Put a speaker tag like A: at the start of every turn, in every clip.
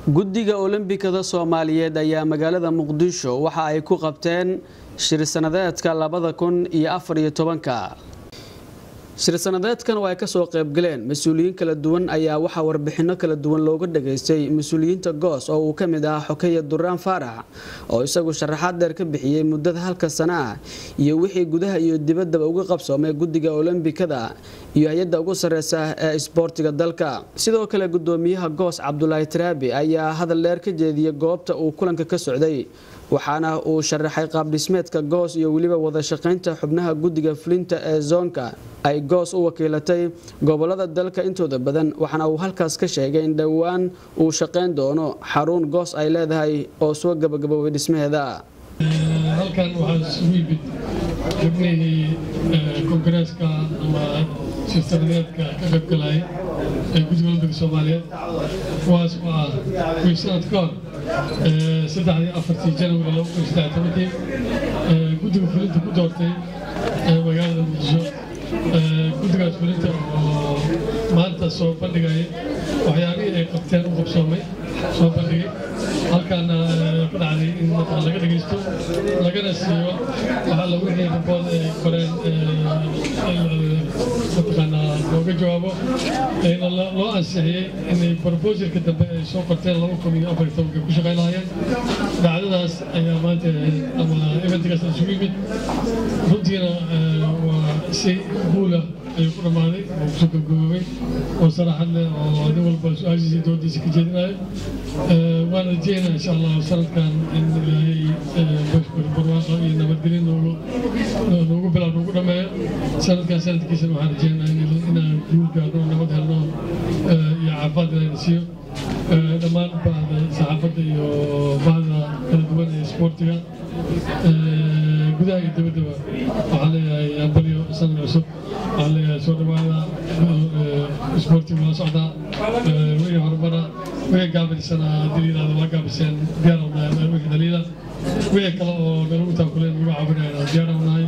A: guddiga olombikada soomaaliyeed ayaa magaalada muqdisho waxa ay ku qabteen shir sanadeedka labada kun iyo afar iyo tobanka shir sanadeedkan oo ay kasoo qaybgaleen mas-uuliyiin kala duwan ayaa waxaa warbixino kala duwan looga dhageystay mas-uuliyiinta goos oo uu ka mid ahaa xokeya duraan faarax oo isagu sharaxaad dheer ka bixiyey muddada halka sana ah iyo wixii gudaha iyo dibaddaba uga qabsoomay guddiga olombikada iyo hay-adda ugu sareysa ee isboortiga dalka sidoo kale gudoomiyaha goos cabdulaahi taraabi ayaa hadal dheer ka jeediyey goobta uu kulanka ka socday waxaana uu sharaxay qaabdhismeedka goos iyo weliba wada shaqaynta xubnaha guddiga fulinta ee zoonka ay goos u wakiilatay gobolada dalka intooda badan waxaana uu halkaas ka sheegay in dhowaan uu shaqayn doono xarun goos ay leedahay oo soo gabagaboobay dhismaheeda
B: halkan waxaa isugu yimid xubnihii kongareeska ama shirtanadeedka ka qaybgalaya ee guddiga olambika soomaaliyeed kuwaas oo ah kuwii sanad ka hor saddexdii afartii janwari laba kun saddex tobankii guddiga fulinta ku doortay magaalada muqdisho guddigaas fulinta oo maanta soo bandhigaya waxyaabihii ay qabteen u qabsoomay soo bandhigay halkaana ku dhacday in markaa laga dhegaysto lagana siiyo waxaa la wixii rabood ay qoreen mataqaanaa looga jawaabo ayna loo ansixiyey inay proposalka dambe ay soo qorteen laba kun iyo afar tobanka ku shaqayn lahaayeen dhacdadaas ayaa maanta ama eventikaas isugu yimid runtiina waa si guula ayuu ku dhammaaday oo kusoo gabgaboobay oo saraxad leh oo nin walba su-aashiisa doodiisa ka jeedinayo waan rajeynaa insha allah sanadkan in ilaahay barwaaqo iyo nabadgelyo noogu noogu bilaa noogu dhammeeyo sanadkan sanadkiisana waxaan rajeynaa inaan guul gaarno nabad helno iyo caafimaad inayna siiyo dhammaan bahda saxaafadda iyo bahda kala duwan ee isboortiga gudaha iyo dibaddaba waxaan leeyahay ambalyo sanad cusub waxaan leeyahay soo dhawaada isboortiga waa socdaa wixii horumara wixii gaabisana haddii yidhahdo waa gaabiseen diyaaranahay wixii dhaliila wixii kale oo nalagu taakuleen lagu caawinayna diyaaranahay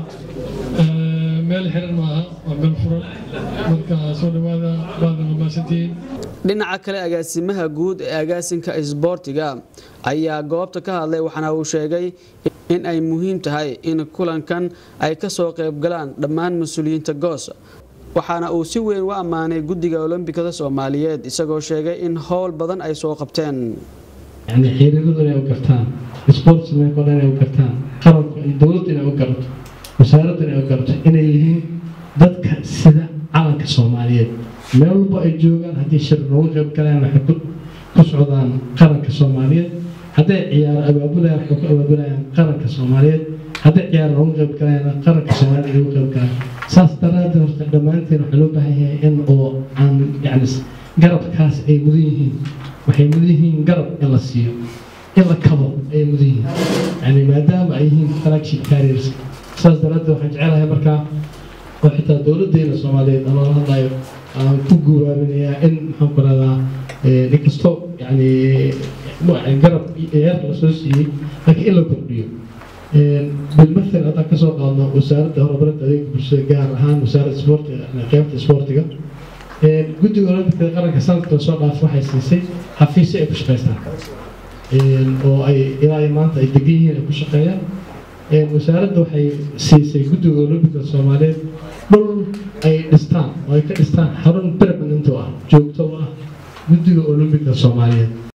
B: meel xiran maaha waa meel furan marka soo dhawaada baada mamaasantihiin
A: dhinaca kale agaasimaha guud ee agaasinka isboortiga ayaa goobta ka hadlay waxaana uu sheegay in ay muhiim tahay in kulankan ay kasoo qaybgalaan dhammaan mas-uuliyiinta goos waxaana uu si weyn u ammaanay guddiga olombikada soomaaliyeed isagoo sheegay in howl badan ay soo qabteen
C: yani xiiradadu inay u gartaan sportsmanko dhan inay u gartaan qaranku dowladdu inay u garato wasaaraddu inay u garato inay yihiin dadka sida calanka soomaaliyeed meel walba ay joogaan haddii shir loogu qayb galaan waxay ku socdaan qaranka soomaaliyeed hadday ciyaaro abaabulayaan waxay ku abaabulayaan qaranka soomaaliyeed hadday ciyaar loogu qayb galayaan qaranka soomaaliyeed ay ugu qayb galaan saas daraaddeed horta dhammaanteen waxaa loo baahan yahay in oo aan yani garabkaas ay mudan yihiin waxay mudan yihiin garab in la siiyo in la kabo ayay mudan yihiin yani maadaama ay yihiin flagship carriers saas daraaddeed waxaan jecelahay markaa oo xitaa dowladdeena soomaaliyeed aan loola hadlayo aan ku guuraabinayaa in maxaan ku radaa inkasto yani garab ciyaarta la soo siiyey laakiin in la kordhiyo bilmathal haddaan kasoo qaadno wasaaradda horumarinta adeega bulshada gaar ahaan wasaaradda isboortiga qaybta isboortiga guddiga olombikada qaranka sanadka soo dhaaf waxay siisay xafiisyo ay ku shaqaystaan oo ay ilaa maanta ay degan yihiin ay ku shaqeeyaan wasaaradda waxay siisay guddiga olombikada soomaaliyeed dhul ay dhistaan oo ay ka dhistaan xarun permanent oo ah joogto u ah guddiga olombikada soomaaliyeed